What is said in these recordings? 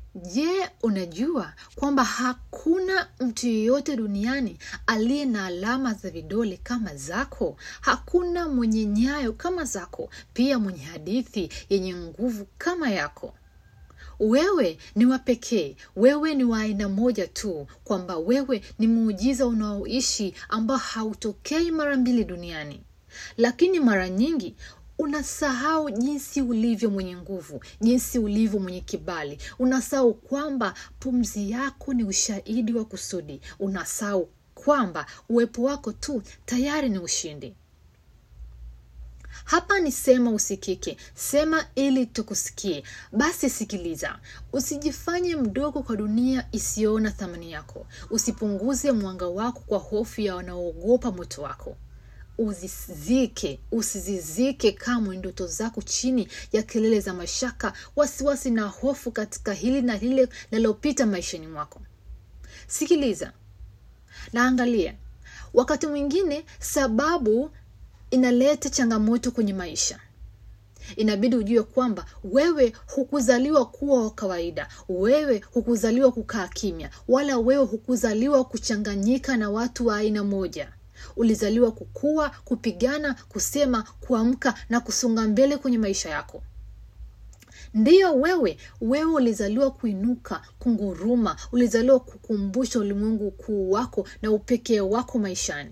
Je, unajua kwamba hakuna mtu yeyote duniani aliye na alama za vidole kama zako? Hakuna mwenye nyayo kama zako, pia mwenye hadithi yenye nguvu kama yako. Wewe ni wa pekee, wewe ni wa aina moja tu, kwamba wewe ni muujiza unaoishi ambao hautokei mara mbili duniani. Lakini mara nyingi unasahau jinsi ulivyo mwenye nguvu, jinsi ulivyo mwenye kibali. Unasahau kwamba pumzi yako ni ushahidi wa kusudi. Unasahau kwamba uwepo wako tu tayari ni ushindi. Hapa ni sema usikike, sema ili tukusikie. Basi sikiliza, usijifanye mdogo kwa dunia isiyoona thamani yako. Usipunguze mwanga wako kwa hofu ya wanaoogopa moto wako. Uzizike, usizizike kamwe ndoto zako chini ya kelele za mashaka, wasiwasi na hofu katika hili na lile linalopita maishani mwako. Sikiliza na angalia, wakati mwingine sababu inaleta changamoto kwenye maisha. Inabidi ujue kwamba wewe hukuzaliwa kuwa wa kawaida, wewe hukuzaliwa kukaa kimya, wala wewe hukuzaliwa kuchanganyika na watu wa aina moja. Ulizaliwa kukua, kupigana, kusema, kuamka na kusonga mbele kwenye maisha yako. Ndiyo wewe, wewe ulizaliwa kuinuka, kunguruma, ulizaliwa kukumbusha ulimwengu ukuu wako na upekee wako maishani.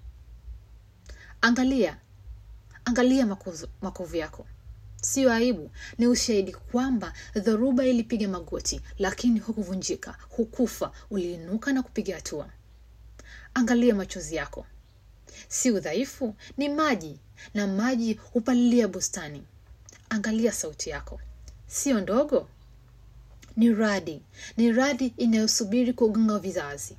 Angalia, angalia makovu, makovu yako. Siyo aibu, ni ushahidi kwamba dhoruba ilipiga magoti, lakini hukuvunjika, hukufa, uliinuka na kupiga hatua. Angalia machozi yako, si udhaifu, ni maji, na maji hupalilia bustani. Angalia sauti yako, siyo ndogo, ni radi, ni radi inayosubiri kugonga vizazi.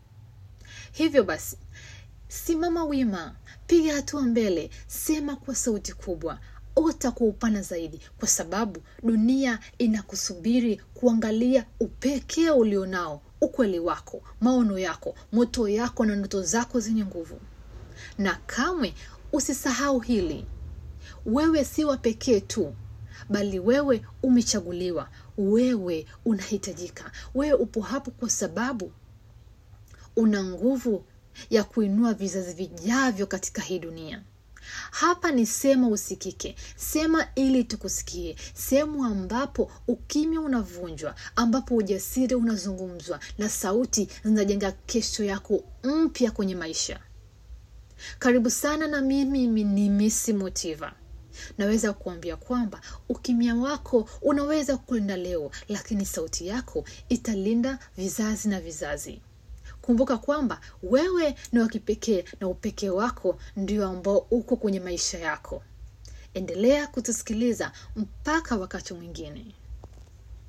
Hivyo basi, simama wima, piga hatua mbele, sema kwa sauti kubwa, ota kwa upana zaidi, kwa sababu dunia inakusubiri kuangalia upekee ulionao, ukweli wako, maono yako, moto yako na ndoto zako zenye nguvu. Na kamwe usisahau hili, wewe si wa pekee tu, bali wewe umechaguliwa, wewe unahitajika, wewe upo hapo kwa sababu una nguvu ya kuinua vizazi vijavyo katika hii dunia. Hapa ni sema usikike, sema ili tukusikie, sehemu ambapo ukimya unavunjwa, ambapo ujasiri unazungumzwa na sauti zinajenga kesho yako mpya kwenye maisha. Karibu sana na mimi ni Misi Motiva. Naweza kuambia kwamba ukimya wako unaweza kulinda leo, lakini sauti yako italinda vizazi na vizazi. Kumbuka kwamba wewe ni wa kipekee na upekee wako ndio ambao uko kwenye maisha yako. Endelea kutusikiliza mpaka wakati mwingine.